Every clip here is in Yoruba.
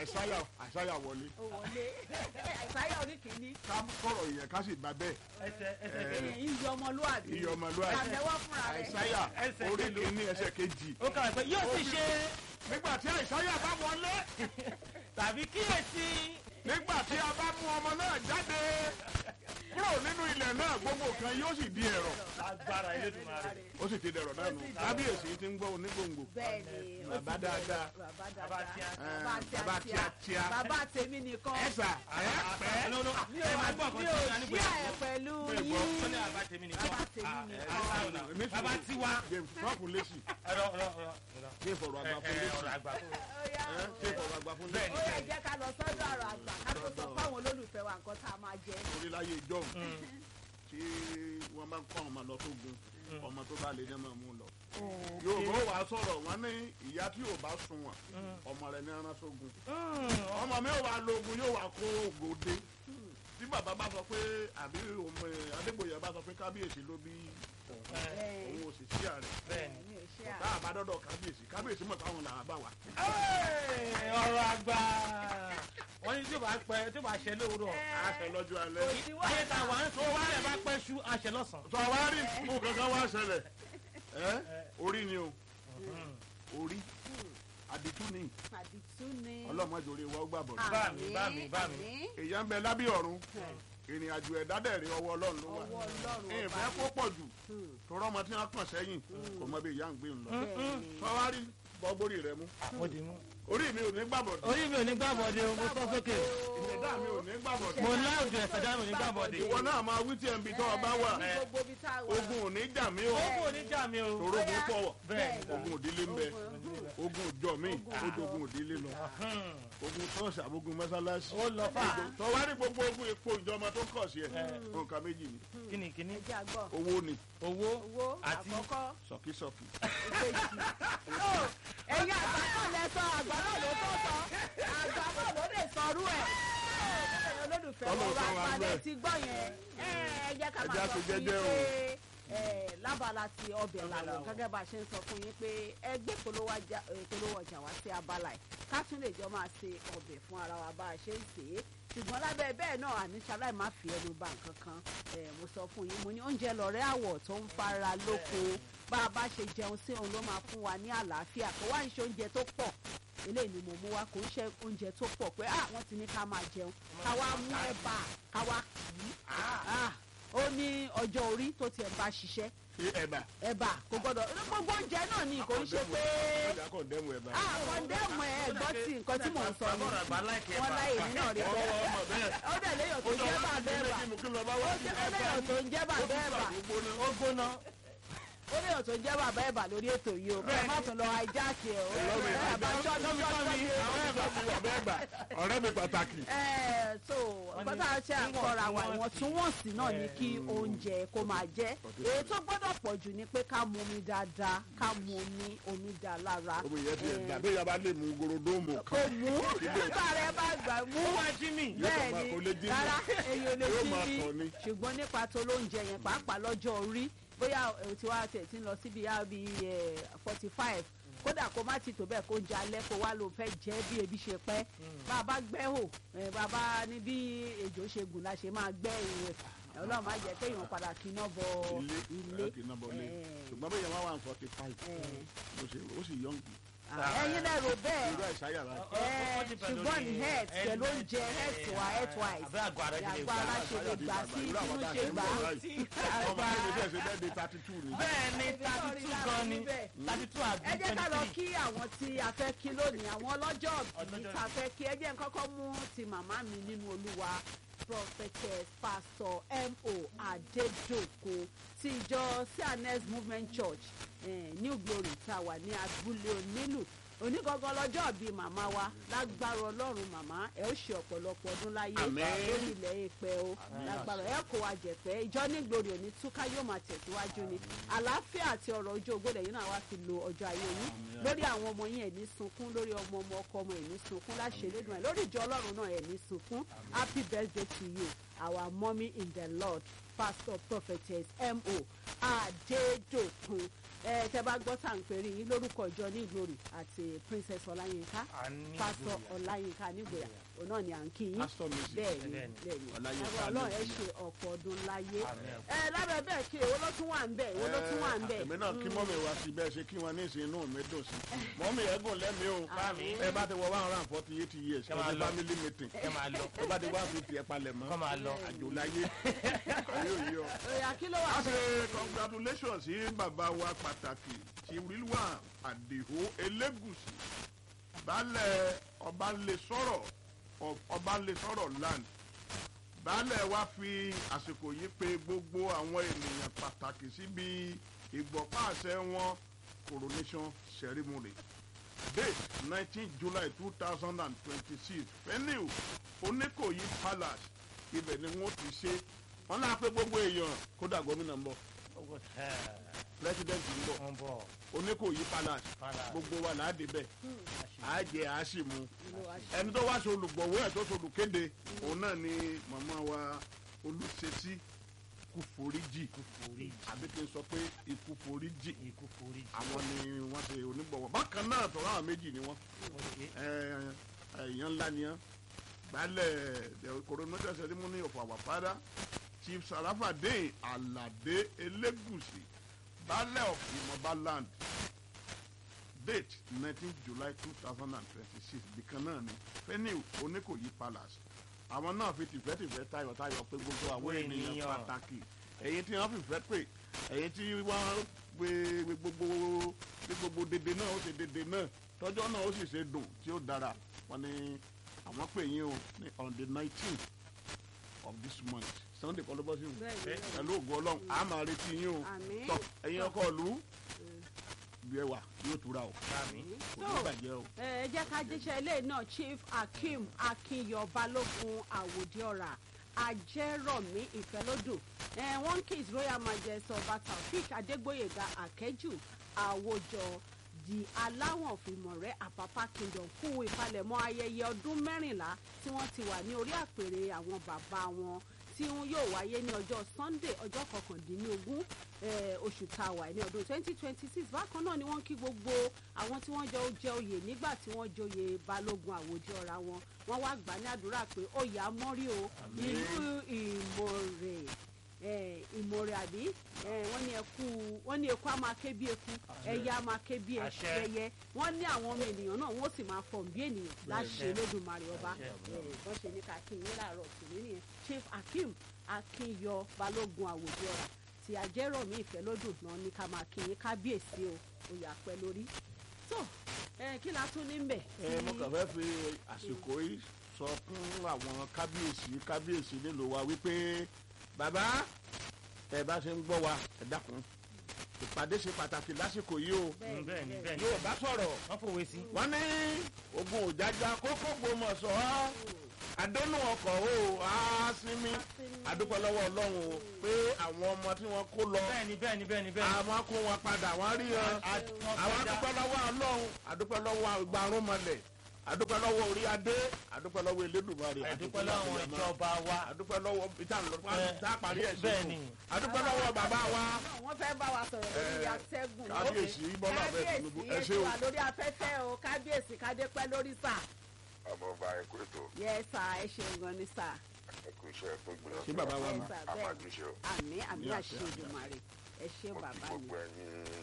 àìsáyà àìsáyà wọlé ó wọlé àìsáyà oníkìíní ká kọ̀rọ̀ yẹn ká sì bá bẹ́ẹ̀ ẹsẹ̀ ẹsẹ̀ Eh, kejì. èyí yọ ọmọlúwàbí iye ọmọlúwàbí àtẹwọ́ fúnra rẹ̀ àìsáyà Ẹsẹ̀ orí kejì. kìíní ẹsẹ̀ kejì ó kàwé pé yóò sì ṣe nígbà tí àìsáyà bá wọlé tàbí kíyèsí nígbà tí a bá mú ọmọ náà jáde kúrò nínú ilẹ̀ náà gbogbo kan yóò sì di ẹ̀rọ agbára Elédùmarè. ó sì ti dẹ̀rọ̀ náà nù kábíyèsí ti ń gbọ́ onígbòǹgbò bẹ́ẹ̀ ni ó Bàbá ti dáadáa. bàbá Bàbá dáadáa tíá. bàbá bàbá tíá tíá. bàbá tèmi nìkan ẹ̀sà ẹ̀ pẹ́ No, no, mi ẹ ò máa gbọ́ mi nǹkan ò tí a ní ṣí gbé ẹ̀ pẹ̀lú Mi ò gbọ́. ó yín ní àbá tèmi nìkan. Bàbá tèmi Ah, nìkan. ẹ, ẹ, ẹ, Èmi bàbá sùn. tiwa. james trump lẹ́sì ọ̀rọ̀ ọ̀rọ̀ ọ̀rọ̀ ọ̀rọ̀. kí ìfọ̀rọ̀ ẹ àgbà fún ẹ lẹ́sì ọ̀rọ̀ àgbà. Ó yá ẹ̀ kí ìfọ̀rọ̀ àgbà fún Bẹ́ẹ̀ lẹ́sì ó yẹ jẹ́ ká lọ sọ́dọ̀ àrò àgbà ká tó sọ fáwọn olólùfẹ́ wa nǹkan tá a máa jẹ. orí láyé ìjọ tí wọ́n bá ń kọ́ ọmọ lọ tó gun ọmọ tó bá lè ní ọmọ mú lọ. yorùbá ó wàá sọ̀rọ̀ wọ́n ní ìyá tí yóò bá sun wọn ọmọ rẹ̀ ní ẹran sógun ọmọ mi ò wá lo ogun yóò wá kó ògòdè tí bàbá bá sọ pé àbí ọmọ ẹ, adégbòye bá sọ pé kábíyèsí ló bí òun òun ò sì sí ààrẹ Bẹ́ẹ̀ni. mi ò ṣe tá a bá dọ́dọ̀ kábíyèsí kábíyèsí mọ̀ táwọn làwọn bá wà. Ẹ́, ọ̀rọ̀ àgbà. wọ́n ní tí ó bá pẹ́ tí ó bá ṣẹ lówùrọ̀. àṣẹ lọ́jọ́ alẹ́. ayé ta wà ń sọ wá rẹ̀ bá pẹ́ ṣú àṣẹ lọ́sàn-án. sọ wá rí fún kankan wá ṣẹlẹ̀ ẹ́ orí ni o orí àdìtú ni àdìtú ni. ọlọ́mọdé orí wa ó gbà bọ̀dọ̀. Bá mi, bá mi, bá mi. àmín. èèyàn ń bẹ lábí ọ̀run ìrìn àjò ẹ̀dá dẹ̀ rí ọwọ́ ọlọ́run ló wà. ọwọ́ ọlọ́run ìfẹ́ kó pọ̀ jù tọrọ ọmọ tí wọ́n kàn sẹ́yìn kò mọ bí ìyá ń gbé ń lọ. sọ wá rí bọ́gbórí rẹ mú mo dì mú. orí mi ò ní gbàbọ̀dọ̀ orí mi ò ní gbàbọ̀dé o mo sọ sókè. ìṣẹ̀dá mi ò ní gbàbọ̀dọ̀ mo láòjọ ẹ̀sẹ̀dá mi ò ní gbàbọ̀dé. ìwọ náà máa wí tí ẹ̀ ń bi tọ́ ọ bá wà ní gbogbo ibi tá a wà. ogun ò ní jà mí o ogun ò ní jà mí o. tòró ogun pọ̀ wọ̀ bẹ́ẹ̀ ogun òdílé ń bẹ ogun òjọ mi ó dogun òdílé lọ ogun tọ́ọ̀sì àbógun mọ́sálásí ó lọ fà. tó wá ní gbogbo ogun epo ìjọba tó kọ̀ sí ẹ̀ nǹkan méjì ni kíni kíni ẹ jẹ́ àgbọ̀. owó ni owó owó Àti- àkọ́kọ́ sọ̀kísọ̀kí ìkejì. Ó, ẹ̀yin àgbà náà lẹ sọ àgbà náà ló tó sọ àgbà náà ló lè sọrú ẹ̀. Ẹ̀yin olólùfẹ́ wọn Ọlọ́run wá sọ wa palẹ̀ bẹ́ẹ̀. ti gbọ́ yẹn. Ẹ ẹ jẹ́ ká Ẹ máa jẹ́ sọ àṣẹ fún yín jẹ́jẹ́ o. pé ẹ, lábala ti ọbẹ̀ làwọn làwọn. gẹ́gẹ́ bá a ṣe ń sọ fún yín pé ẹgbẹ́ polówó ajá- eh, polówó ọjà wá sí abala ẹ̀ ká tún lè jọ máa ṣe ọbẹ̀ fún ara wa bá a ṣe ń sè é ṣùgbọ́n lábẹ́ bẹ́ẹ̀ náà àníṣaláì má fi ẹnu bà nǹkan kan ẹ̀ mo sọ fún yín mo ní oúnjẹ lọ̀rẹ́ àwọ̀ tó ń fara lóko bá a bá ṣe jẹun sí òun ló máa fún wa ní àlàáfíà kó wá ń ṣe oúnjẹ tó pọ̀ eléyìí ni mo mú wa kò ń ṣe oúnjẹ tó pọ̀ pé ah wọ́n ti ní ká máa jẹun ká wá mú ẹ̀bà ká wá kì í ah ó ní ọjọ́ orí tó tiẹ̀ bá ṣiṣẹ́ ẹ̀bà ẹ̀bà kò gbọ́dọ̀ gbogbo oúnjẹ náà ni kò ń ṣe pé ọjà kò dẹ́mu ẹ̀bà ah kọ̀ndẹ́mù ẹ̀ gbọ́ tí nǹkan tí mò ń sọ ni Àbọ̀rọ̀ àgbà láìkẹ́ wọ́n láyè mí náà rí ọwọ́ bẹ́ẹ̀ ọmọ bẹ́ẹ̀ ó dẹ̀ léyàn tó jẹ́ bàbá ẹ̀bà kí mo kí lọ bá wá ó jẹ́ ó léyàn tó ń jẹ́ bàbá ẹ̀bà ó gbóná. ó léyàn tó ń jẹ́ bàbá ẹ̀bà lórí ètò yìí o bẹ́ẹ̀ má tún lọ hijack ẹ̀ o Ọlọ́run ẹ̀ bá ṣọ́ọ́dún ṣọ́ọ́dún àwọn ẹ̀bà ti wà bẹ́ẹ̀ gbà ọ̀rẹ́ mi pàtàkì ẹ so nǹkan tá a ṣe àkọra wa ìwọ̀ntúnwọ̀nsì náà ni kí oúnjẹ kó máa jẹ́ èyí tó gbọ́dọ̀ pọ̀ jù ni pé ká mu omi dáadáa ká mu omi omi dá lára omi yẹn ti ẹ̀ Eh, gbà bí yaba lè mú gorodomo kò kan mú nígbà rẹ bá gbà mú ó máa jí mi. Yóò kàn máa- kò lè bẹ́ẹ̀ni jí mi. rárá èyí ò lè Yóò jí máa mi tàn ni. ṣùgbọ́n nípa tó lóúnjẹ yẹn pàápàá lọ́jọ́ orí bóyá ẹ̀ tí wàá tẹ̀ tí ń lọ síbi yá bí forty five kódà kó má ti tó bẹ́ẹ̀ kó jẹ alẹ́ kó wá ló fẹ́ jẹ́ bí ebi ṣe pẹ́ bàbá gbẹ́hò ẹ̀, bàbá ní bí ejò ṣe gùn la ṣe máa gbẹ́ ìwẹ̀ ọlọ́run má jẹ́ kéèyàn padà kíná bọ ilé ilé ẹ̀ kì í ná bọ́ lé Eh. ṣùgbọ́n bí yẹn wá wà ní forty five Eh. ó ṣe ó sì yọ̀ǹgì ẹ̀yin náà rò bẹ́ẹ̀ irú àìsáyà rà Ó- ó- ó ti pẹ̀lú ṣùgbọ́n ní ní health health pẹ̀lú oúnjẹ health wa health wise àbẹ́ àgọ́ ara ti lè àgọ́ gbà. ara ṣe lè gbà sí Irú àwọn inú tá a ṣe ṣe ń gbà bọ̀ báyìí. ọmọ àgbà mi bẹ́ẹ̀ ṣe bẹ́ẹ̀ di thirty two ni bẹ́ẹ̀ ni thirty two gan ni thirty two àbí ẹ jẹ́ ká lọ twenty three. kí àwọn tí a fẹ́ kí lónìí àwọn ọlọ́jọ́ bí Ọlọ́jọ́ ta fẹ́ kí ẹ jẹ́ n kọ́kọ́ mú ti màmá mi nínú olúwa prophetess pastor mo adedoko ti ìjọ cns movement church eh, new glory tá a wà ní abúlé onílù onígangan lọ́jọ́ bíi màmá wa lágbára ọlọ́run màmá ẹ ó ṣe ọ̀pọ̀lọpọ̀ ọdún láyé Àmín. lórí ilẹ̀ èèpẹ̀ o lágbára ẹ kó wa jẹ̀pẹ́ ìjọ ní glory òní túká yóò máa tẹ̀síwájú ni àlàáfíà àti ọ̀rọ̀ ojú ògbólẹ̀ yìí náà wá fi lo ọjọ́ ayé yín lórí àwọn ọmọ yín ẹ̀ ní sunkún lórí ọmọ ọmọ ọkọ ọmọ ẹ̀ ní sunkún láṣẹ lẹ́dùn ẹ̀ lórí ìjọ ọlọ́run náà ẹ̀ ní sunkún happy birthday to you our mommy in the lord pastor prophetess mo adedokun ẹ tẹ bá gbọ́ tá à ń pèrè yín lórúkọ ìjọ ní ìgbòrì àti princess ọláyínká a ní pásítọ̀ ìgboyà. ọláyínká nígbòyà òun náà ni à ń kí yín Pastor Mrs. bẹ́ẹ̀ ni Bẹ́ẹ̀ni. bẹ́ẹ̀ ni Ọláyínká Lágbára Ọlọ́run ẹ Nígbòyà. ṣe ọ̀pọ̀ ọdún láyé Àmín. ẹ lábẹ́ bẹ́ẹ̀ kí èwo ló tún wà ń bẹ̀ èwo ló tún wà ń bẹ̀ èmi náà kí mọ́mì wá sí bẹ́ẹ̀ ṣe kí wọn ní ìsìn inú mi dùn sí mọ́mì ẹ̀gùn lẹ́mí o Àmín. ẹ bá ti wọ one hundred and forty eight years Ẹ ẹ máa ti lọ. family meeting ẹ máa lọ ẹ bá ti one fifty ẹ palẹ̀ mọ́ kọ́ máa lọ. àjò láyé ayé òye ọ. òyà kí ló wà a ṣe congratulations sí bàbá wa pàtàkì tí rilwa àdìhó elégùsì baálẹ̀ ọbalẹ̀sọ̀rọ̀ ọbalẹ̀sọ̀rọ̀ land baálẹ̀ wa fi àsìkò yìí pe gbogbo àwọn ènìyàn pàtàkì síbi ìgbọ̀páàṣẹ wọn coronation ceremony date nineteen july two thousand and twenty-six venue oníkòyí palace ibẹ̀ ni wọ́n ti ṣe wọ́n náà pé gbogbo èèyàn kódà gómìnà ń bọ̀ owó tẹ́ president ń bọ̀ wọ́n bọ̀ oníkòyí palace Palace. gbogbo wa là á débẹ̀ á jẹ á sì mu ìlú wa ṣe ẹni tó wá ṣe olùgbọ̀wọ́ ẹ̀ tó ṣe olùkéde òun náà ni màmá wa olùṣesí kú foríjì forí àbí kí n sọ pé ikú foríjì ikú forí àwọn ni wọ́n ṣe onígbọ̀wọ́ bákan náà tọ́lá àwọn méjì ni wọ́n oye èèyàn ńlá ni wọ́n gbálẹ̀ the coronation ceremony of our father chief sarafadin alade elegusi baálẹ̀ of imoba land date nineteen july two thousand and twenty-six bìkan náà ni venue oníkòyí palace àwọn náà fi tìfẹ́tìfẹ́ tayọ̀tayọ̀ pé gbogbo àwọn Gbogbo ènìyàn ènìyàn. pàtàkì èyí tí wọ́n fìfẹ́ pè èyí tí wọ́n gbé gbé gbogbo gbé gbogbo dèdè náà ó ṣe dèdè náà tọ́jọ́ náà ó sì ṣe dùn tí ó dára wọ́n ní àwọn pè yín o ní on the nineteenth of this month sunday kọ́ ló bọ́ sí o bẹ́ẹ̀ ni bẹ́ẹ̀ ni. pẹ̀lú ògo ọlọ́run a máa retí yín o Àmín. tọ́ ẹ̀yin ọkọ ìlú bí ẹ wà yóò túra o sami kò ní bàjẹ́ o. ẹ jẹ́ ká jíṣẹ́ ilé náà chief akeem akínyọ balógun àwòdìọ́ra ajẹ́rọ̀mí ìfẹ́lódùn ẹ one kiss royal majesty ọba taofik adégbòyèga akẹ́jù àwòjọ di aláwọ̀n fìmọ̀rẹ́ àpápá kingdom kú ìpalẹ̀mọ́ ayẹyẹ ọdún mẹ́rìnlá tí wọ́n ti wà ní orí àpèrè àwọn bàbá wọn tí wọn yóò wáyé ní ọjọ́ sunday ọjọ́ kọkàndínlógún eh, oṣù tá a wà ní ọdún twenty twenty six bákan náà ni wọ́n kí gbogbo àwọn tí wọ́n jọ jẹ oyè nígbà tí wọ́n joyè balógun àwòjọ ọ̀ra wọn wọ́n wá gbà ní àdúrà pé oyè amọ́rí o ìlú ìmọ̀rè eh, ìmọ̀rè àbí eh, wọ́n ní ẹkú wọ́n ní eku á máa ké bí eku ẹyẹ á máa ké bí Àṣẹ. ẹyẹ wọ́n ní àwọn ọmọ ènìyàn náà wọ́n sì máa fọ̀n bí ènìyàn láṣẹ Àṣẹ. lódùmarè ọba Àṣẹ. Eh, wọ́n ṣe ní ká kí yín láàárọ̀ tòní nìyẹn chief akeem akínyọ balógun àwòjọ ọ̀rà tí ajẹ́rọ̀mí ìfẹ́lódùn náà ní ká máa kí yín kábíyèsí o oyè àpẹ lórí tó ẹ kí la tún ní bẹ̀. ẹ mo kàn fẹ́ fi àsìkò yìí sọ fún àwọn kábíyèsí kábíyèsí nílùú wa wípé bàbá ẹ bá ṣe ń gbọ́ wa ẹ dákun ìpàdé ṣe pàtàkì lásìkò yìí o bẹ́ẹ̀ni bẹ́ẹ̀ni yóò bá sọ̀rọ̀ wọ́n fòwe sí wọ́n ní ogun òjájá kókó gbòmọ̀sọ̀ àdónù ọkọ̀ o àásímí àdúpẹ́ lọ́wọ́ ọlọ́run o pé àwọn ọmọ tí wọ́n kó lọ bẹ́ẹ̀ni bẹ́ẹ̀ni bẹ́ẹ̀ni bẹ́ẹ̀ni àwọn kó wọn padà wọ́n rí wọn àwọn àdúpẹ́ lọ́wọ́ ọlọ́run àdúpẹ́ lọ́wọ́ ìgbàrún mọ́lẹ̀ àdúpẹ́ lọ́wọ́ orí adé àdúpẹ́ lọ́wọ́ elédùnmarè àdúpẹ́ lọ́wọ́ ìjọba wa àdúpẹ́ lọ́wọ́ ìtàn lọ́wọ́ Ẹ, tá a parí ẹ̀ sí bẹ́ẹ̀ni. àdúpẹ́ lọ́wọ́ bàbá wa wọ́n fẹ́ bá wa sọ̀rọ̀ lórí Eh, atẹ́gùn kábíyèsí bọ́lá bẹ́ẹ̀ tinubu ẹ ṣé kábíyèsí o ètò wà lórí afẹ́fẹ́ o kábíyèsí kádépẹ́ lórí sà ọmọọba ẹkú ètò yẹ sà ẹ ṣeun gan ni sà ẹkú iṣẹ́ tó gbìyànjú Ṣé bàbá wa ẹ ni? sà bẹ́ẹ̀ àmàjúṣe o àmì àmì Ní àṣẹ, àṣẹ àṣẹ. Èdùmàrè ẹ ṣé mo kí bàbá mi gbogbo ẹ̀yin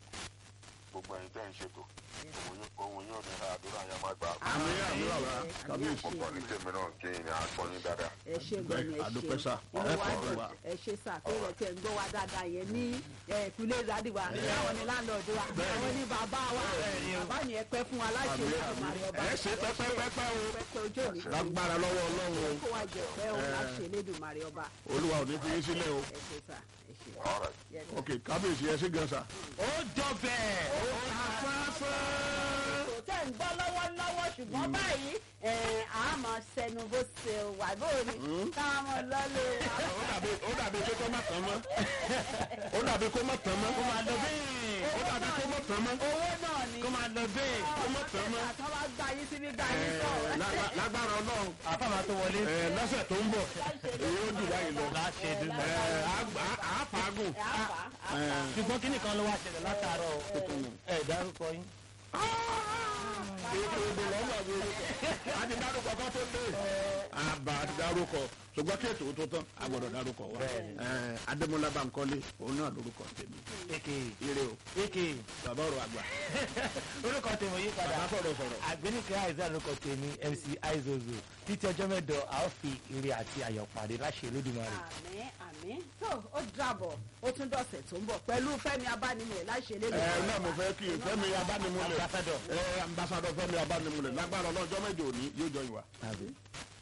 gbogbo ẹ̀yin tẹ́ ń ṣètò òun yóò- òun yóò ní àdúrà yẹn máa gbà àmì àmì bàbá àmì kábíyèsí mo kọ́ ní tèmi náà kí n àgbọ̀ yín dáadáa ẹ ṣe gan ni ẹ àdúpẹ́ ṣe sà inú ẹ wa kọ̀ dùn wá. ẹ ṣe sà tó yẹ kí ẹ ń gbọ́ wa dáadáa yẹn ní ìpínlẹ̀ ìdádìwà àwọn ni láńlọ́ọ̀dù wa àwọn ni bàbá wa bàbá ni ẹ pẹ́ fún wa láṣẹ àmì àmì Èdùmàrè ọba ẹ ṣe pẹ́pẹ́pẹ́pẹ́ o pẹ́pẹ́ ojú òní lágbára lọ́wọ́ ọlọ́run o kó wa jẹ pẹ́ o láṣẹ Elédùmarè ọba olúwa ò ní fi yín sílẹ̀ o ẹ ṣe sà ẹ ṣe ọ̀rẹ́ Yes, sir. ok kábíyèsí ẹ ṣé gan sa. ó jọ bẹ́ẹ̀ kò tẹ́ ń gbọ́ lọ́wọ́lọ́wọ́ ṣùgbọ́n báyìí ẹ̀, a máa ṣẹnu bó ṣe wà bóyá káwọn lọ́lé wa. ó dàbí ó dàbí pé kó má tán mọ́ ó dàbí kó má tán mọ́ kó máa lọ bẹ́ẹ̀ ó dàbí kó má tán mọ́ owó náà ni kó máa lọ bẹ́ẹ̀ kó má tán mọ́ àtọ́ bá wá gba yín síbi gba yín Ẹ, sọ. lágbá- lágbára ọlọ́run àfàmà tó wọlé. ẹ, lọ́sẹ̀ tó ń bọ̀ èyí ó jù báyìí lọ láṣẹ Ẹ, dùnmọ̀. àá- àá- àá fàágùn. ẹ á fà á á fà á. ṣùgbọ́n kí nìkan ló wá ṣẹlẹ̀ látàárọ̀ ẹ dárúkọ yín. ètò ìbò lọ́wọ́ àbí orúkọ a ti dárúkọ kan tó dé àbá a ti dárúkọ ṣùgbọ́n kí ètò tó tán a gbọ́dọ̀ dárúkọ wa Bẹ́ẹ̀ni. Ẹ, Adémọ́lá Bánkọ́lé òun náà lórúkọ tèmi èkè ire o èkè bàbá ọ̀rọ̀ àgbà orúkọ tèmi yí padà. bàbá sọ̀rọ̀ sọ̀rọ̀ àgbẹ̀nìkẹ́ àìsàn orúkọ tèmi mc aizozo títí ọjọ́ mẹ́jọ a ó fi ire àti ayọ̀ pàdé láṣẹ Olódùmarè. àmín àmín tó ó dàbọ̀ ó tún dọ̀sẹ̀ tó ń bọ̀ pẹ̀lú fẹ́mi abánimọ̀ láṣẹ lé ẹ náà mo fẹ́ kí Fẹ́mi abánimúlẹ̀ Ambassador. ẹ ambassadọ Fẹ́mi abánimúlẹ̀ lágbára ọlọ́jọ́ mẹ́jọ òní yóò jọ ìwà. Àbí.